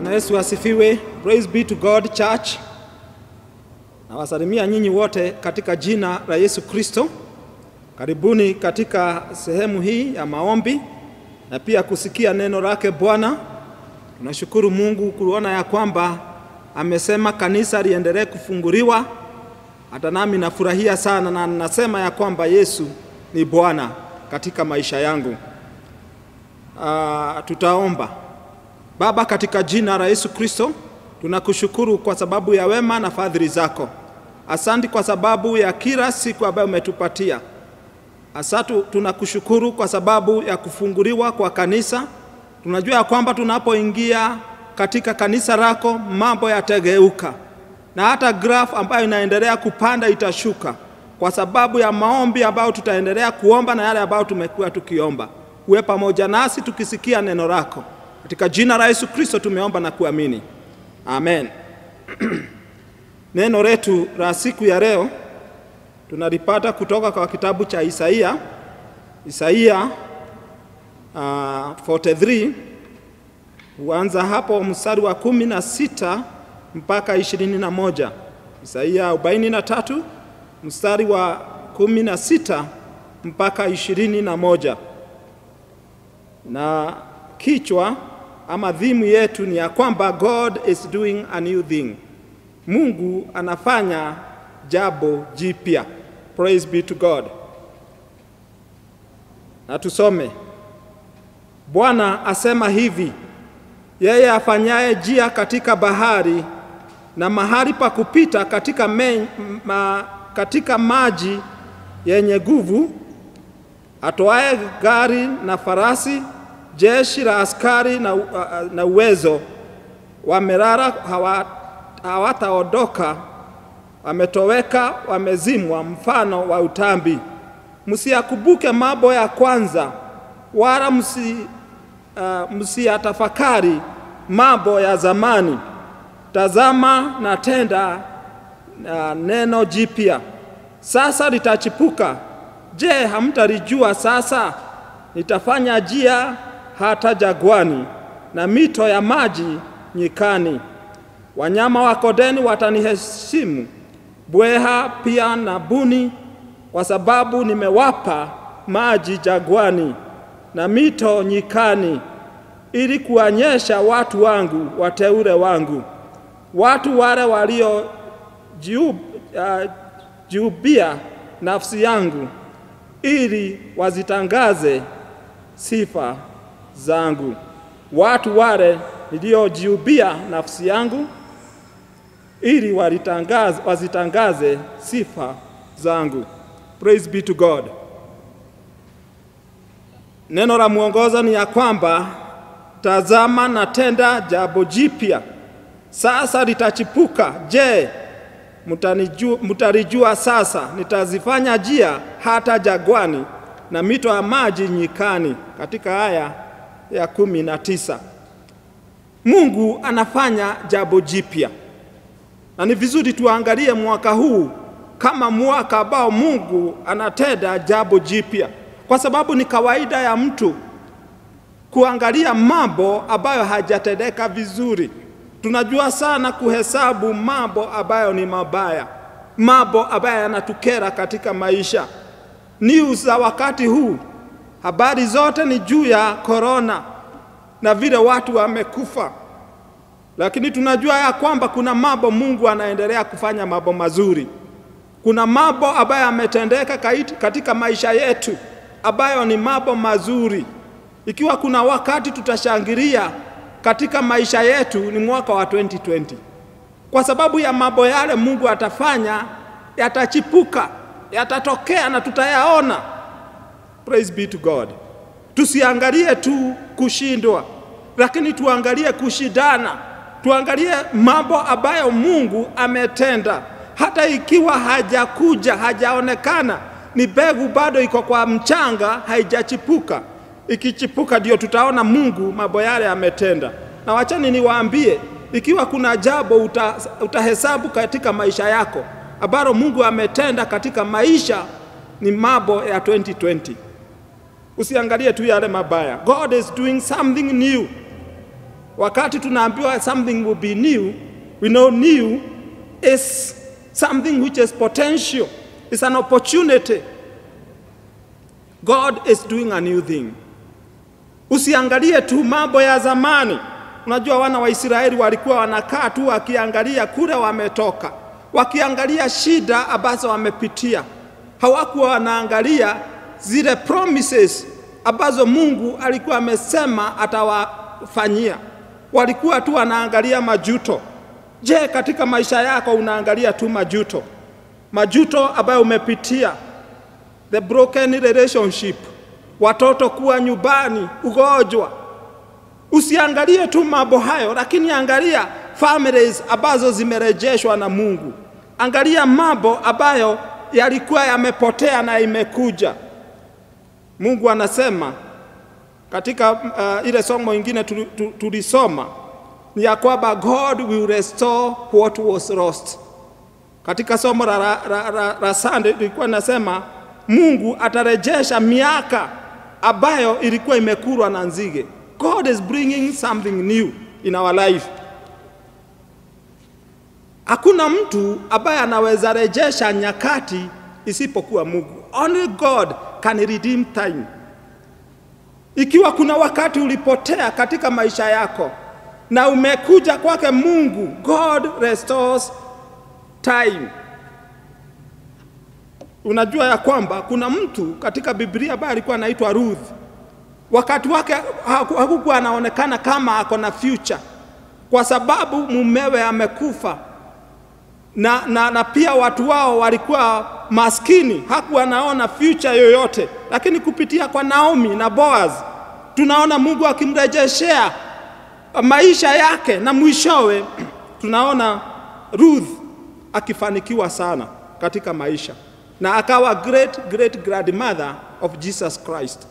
Bwana Yesu asifiwe. Praise be to God Church. Nawasalimia nyinyi wote katika jina la Yesu Kristo. Karibuni katika sehemu hii ya maombi na pia kusikia neno lake Bwana. Tunashukuru Mungu kuona ya kwamba amesema kanisa liendelee kufunguliwa. Hata nami nafurahia sana na nasema ya kwamba Yesu ni Bwana katika maisha yangu. Uh, tutaomba. Baba, katika jina la Yesu Kristo, tunakushukuru kwa sababu ya wema na fadhili zako. Asante kwa sababu ya kila siku ambayo umetupatia. Asante, tunakushukuru kwa sababu ya kufunguliwa kwa kanisa. Tunajua ya kwamba tunapoingia katika kanisa lako mambo yatageuka, na hata graph ambayo inaendelea kupanda itashuka kwa sababu ya maombi ambayo tutaendelea kuomba na yale ambayo tumekuwa tukiomba. Uwe pamoja nasi tukisikia neno lako. Katika jina la Yesu Kristo tumeomba na kuamini, amen. Neno letu la siku ya leo tunalipata kutoka kwa kitabu cha Isaia, Isaia uh, 43 huanza hapo mstari wa kumi na sita mpaka ishirini na moja. Isaia arobaini na tatu mstari wa kumi na sita mpaka ishirini na moja na kichwa ama dhimu yetu ni ya kwamba God is doing a new thing. Mungu anafanya jambo jipya. Praise be to God. Na tusome. Bwana asema hivi: yeye afanyaye njia katika bahari na mahali pa kupita katika, me, ma, katika maji yenye nguvu, atoaye gari na farasi jeshi la askari na, na uwezo wamelala, hawataondoka, wametoweka, wamezimwa, mfano wa utambi. Msiyakumbuke mambo ya kwanza, wala msi, uh, msiyatafakari mambo ya zamani. Tazama natenda uh, neno jipya, sasa litachipuka. Je, hamtalijua sasa? Nitafanya njia hata jagwani na mito ya maji nyikani. Wanyama wa kondeni wataniheshimu, bweha pia na buni, kwa sababu nimewapa maji jagwani na mito nyikani, ili kuonyesha watu wangu, wateule wangu, watu wale waliojiubia uh, nafsi yangu, ili wazitangaze sifa zangu. Watu wale niliojiubia nafsi yangu, ili walitangaze, wazitangaze sifa zangu. Praise be to God. Neno la mwongozo ni ya kwamba tazama, natenda jambo jipya, sasa litachipuka. Je, mtalijua sasa? Nitazifanya njia hata jagwani na mito ya maji nyikani. Katika aya ya kumi na tisa Mungu anafanya jambo jipya, na ni vizuri tuangalie mwaka huu kama mwaka ambao Mungu anatenda jambo jipya, kwa sababu ni kawaida ya mtu kuangalia mambo ambayo hajatendeka vizuri. Tunajua sana kuhesabu mambo ambayo ni mabaya, mambo ambayo yanatukera katika maisha. News za wakati huu, habari zote ni juu ya korona na vile watu wamekufa, lakini tunajua ya kwamba kuna mambo Mungu anaendelea kufanya mambo mazuri. Kuna mambo ambayo yametendeka katika maisha yetu ambayo ni mambo mazuri. Ikiwa kuna wakati tutashangilia katika maisha yetu ni mwaka wa 2020 kwa sababu ya mambo yale Mungu atafanya, yatachipuka yatatokea na tutayaona. Praise be to God. Tusiangalie tu kushindwa, lakini tuangalie kushindana, tuangalie mambo ambayo Mungu ametenda, hata ikiwa hajakuja, hajaonekana, ni mbegu bado iko kwa mchanga, haijachipuka. Ikichipuka ndio tutaona Mungu mambo yale ametenda. Na wachani niwaambie, ikiwa kuna jambo uta, utahesabu katika maisha yako ambalo Mungu ametenda katika maisha ni mambo ya 2020. Usiangalie tu yale mabaya. God is doing something new. Wakati tunaambiwa something will be new, we know new is something which is potential, it's an opportunity. God is doing a new thing. Usiangalie tu mambo ya zamani. Unajua wana wa Israeli walikuwa wanakaa tu wakiangalia kule wametoka, wakiangalia shida ambazo wamepitia. Hawakuwa wanaangalia zile promises ambazo Mungu alikuwa amesema atawafanyia. Walikuwa tu wanaangalia majuto. Je, katika maisha yako unaangalia tu majuto? Majuto ambayo umepitia, the broken relationship, watoto kuwa nyumbani, ugonjwa. Usiangalie tu mambo hayo, lakini angalia families ambazo zimerejeshwa na Mungu. Angalia mambo ambayo yalikuwa yamepotea na imekuja. Mungu anasema katika uh, ile somo ingine tulisoma ni ya kwamba God will restore what was lost. Katika somo la, la, la, la, la Sunday ilikuwa nasema Mungu atarejesha miaka ambayo ilikuwa imekulwa na nzige. God is bringing something new in our life. Hakuna mtu ambaye anaweza rejesha nyakati isipokuwa Mungu. Only God can redeem time. Ikiwa kuna wakati ulipotea katika maisha yako na umekuja kwake Mungu, God restores time. Unajua ya kwamba kuna mtu katika Biblia ambaye alikuwa anaitwa Ruth. Wakati wake hakukuwa anaonekana kama ako na future, kwa sababu mumewe amekufa na, na, na pia watu wao walikuwa maskini, hakuwa anaona future yoyote, lakini kupitia kwa Naomi na Boaz tunaona Mungu akimrejeshea maisha yake, na mwishowe tunaona Ruth akifanikiwa sana katika maisha na akawa great great grandmother of Jesus Christ.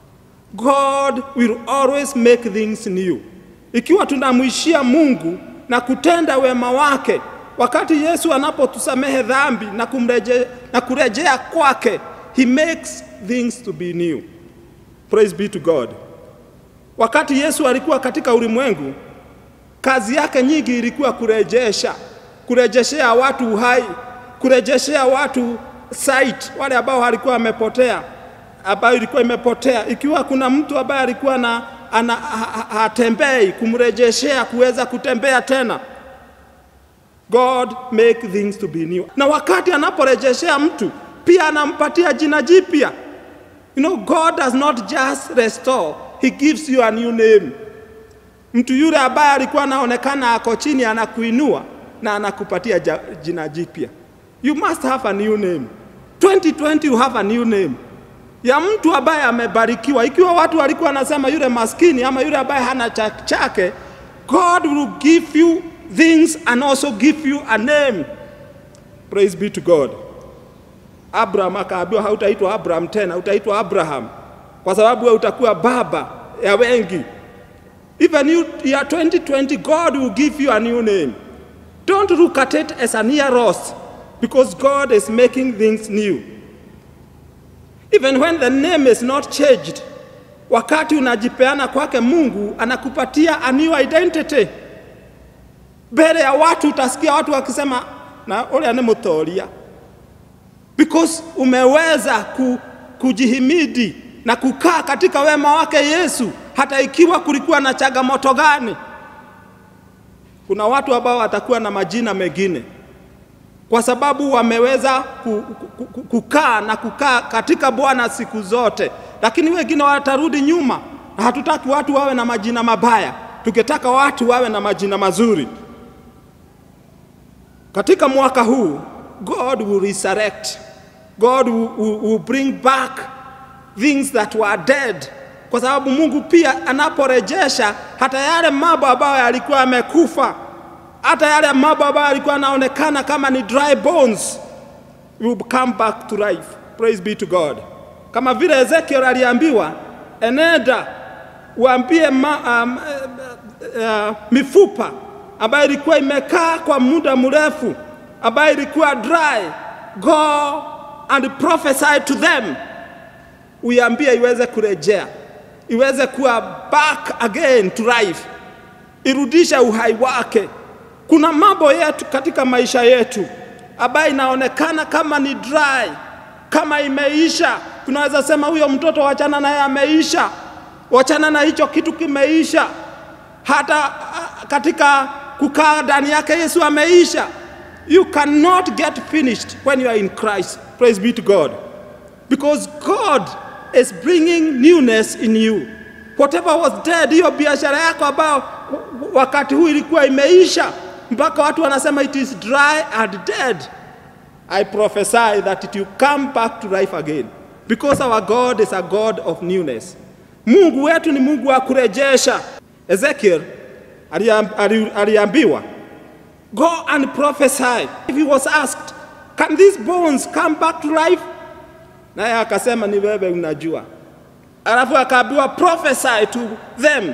God will always make things new. Ikiwa tunamwishia Mungu na kutenda wema wake, wakati Yesu anapotusamehe dhambi na, kumreje, na kurejea kwake, he makes things to be new. Praise be to God. Wakati Yesu alikuwa katika ulimwengu, kazi yake nyingi ilikuwa kurejesha, kurejeshea watu uhai, kurejeshea watu sight, wale ambao walikuwa wamepotea, ambayo ilikuwa imepotea. Ikiwa kuna mtu ambaye alikuwa na ana, hatembei, kumrejeshea kuweza kutembea tena. God make things to be new. Na wakati anaporejeshea mtu pia anampatia jina jipya. You know, God does not just restore, he gives you a new name. Mtu yule ambaye alikuwa anaonekana ako chini anakuinua na anakupatia jina jipya. You must have a new name. 2020 you have a new name ya mtu ambaye amebarikiwa. Ikiwa watu walikuwa wanasema yule maskini ama yule ambaye hana chake, God will give you things and also give you a name. Praise be to God. Abraham akaambiwa hautaitwa Abraham tena, utaitwa Abraham kwa sababu wewe utakuwa baba ya wengi. Even you, year 2020, God will give you a new name. Don't look at it as a near loss because God is making things new. Even when the name is not changed, wakati unajipeana kwake Mungu anakupatia a new identity. Mbele ya watu utasikia watu wakisema na ule ni mutoria, because umeweza ku, kujihimidi na kukaa katika wema wake Yesu, hata ikiwa kulikuwa na changamoto gani. Kuna watu ambao watakuwa na majina mengine kwa sababu wameweza kukaa na kukaa katika Bwana siku zote, lakini wengine watarudi nyuma, na hatutaki watu wawe na majina mabaya, tukitaka watu wawe na majina mazuri. Katika mwaka huu God will resurrect, God will, will, will bring back things that were dead, kwa sababu Mungu pia anaporejesha hata yale mambo ambayo yalikuwa yamekufa hata yale mambo ambayo yalikuwa yanaonekana kama ni dry bones will come back to life. Praise be to God. Kama vile Ezekiel aliambiwa, enenda uambie ma, um, uh, mifupa ambayo ilikuwa imekaa kwa muda mrefu, ambayo ilikuwa dry, go and prophesy to them, uiambie iweze kurejea, iweze kuwa back again to life irudishe uhai wake. Kuna mambo yetu katika maisha yetu ambayo inaonekana kama ni dry, kama imeisha. Tunaweza sema huyo mtoto wachana naye ameisha, wachana na hicho kitu kimeisha. Hata ah, katika kukaa ndani yake Yesu ameisha. You cannot get finished when you are in Christ. Praise be to God. Because God is bringing newness in you. Whatever was dead, hiyo biashara yako ambayo wakati huu ilikuwa imeisha, mpaka watu wanasema it is dry and dead. I prophesy that it will come back to life again. Because our God is a God of newness. Mungu wetu ni Mungu wa kurejesha. Ezekiel aliam- ali- aliambiwa Go and prophesy. If he was asked, Can these bones come back to life? Naye akasema ni wewe unajua. Alafu akaambiwa prophesy to them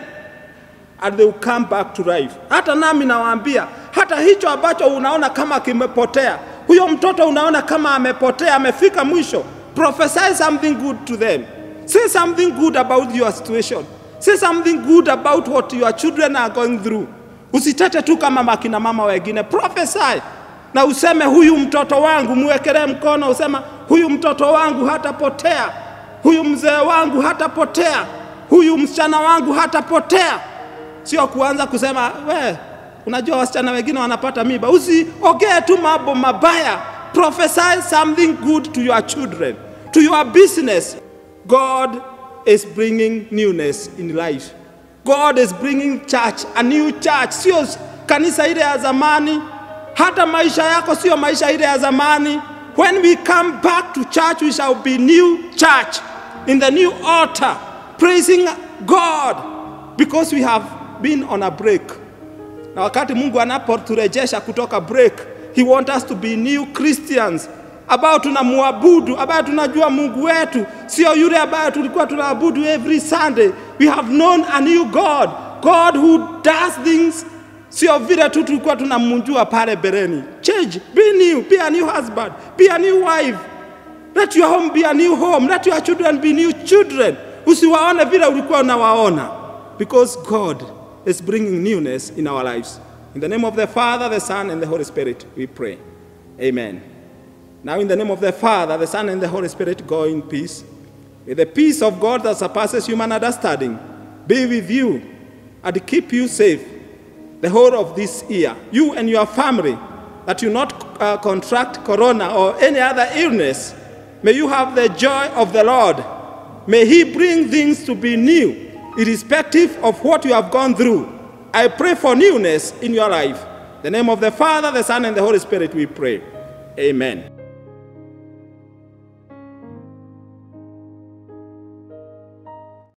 and they will come back to life. Hata nami nawaambia, hata hicho ambacho unaona kama kimepotea, huyo mtoto unaona kama amepotea, amefika mwisho, prophesy something good to them. Say something good about your situation. Say something good about what your children are going through. Usitete tu kama makina mama wengine, prophesy na useme huyu mtoto wangu, muwekelee mkono, usema huyu mtoto wangu hatapotea, huyu mzee wangu hatapotea, huyu msichana wangu hatapotea. Sio kuanza kusema we, unajua wasichana wengine wanapata mimba. Usiongee tu mambo mabaya, prophesy something good to your children, to your business. God is bringing newness in life. God is bringing church, a new church, sio kanisa ile ya zamani. Hata maisha yako sio maisha ile ya zamani. When we come back to church, we shall be new church in the new altar, praising God because we have been on a break. Na wakati Mungu anapoturejesha kutoka break, he want us to be new Christians ambao tunamwabudu, ambao tunajua Mungu wetu sio yule ambaye tulikuwa tunaabudu every Sunday. We have known a new God, God who does things sio vile tu tulikuwa tunamjua pale bereni. Change, be new, be a new husband, be a new wife. Let your home be a new home. Let your children be new children. Usiwaone vile ulikuwa unawaona. Because God is bringing newness in our lives. In the name of the Father, the Son, and the Holy Spirit, we pray. Amen. Now, in the name of the Father, the Son, and the Holy Spirit, go in peace. With the peace of God that surpasses human understanding, be with you and keep you safe the whole of this year. You and your family, that you not uh, contract corona or any other illness. May you have the joy of the Lord. May He bring things to be new, irrespective of what you have gone through. I pray for newness in your life. In the name of the Father, the Son, and the Holy Spirit, we pray. Amen.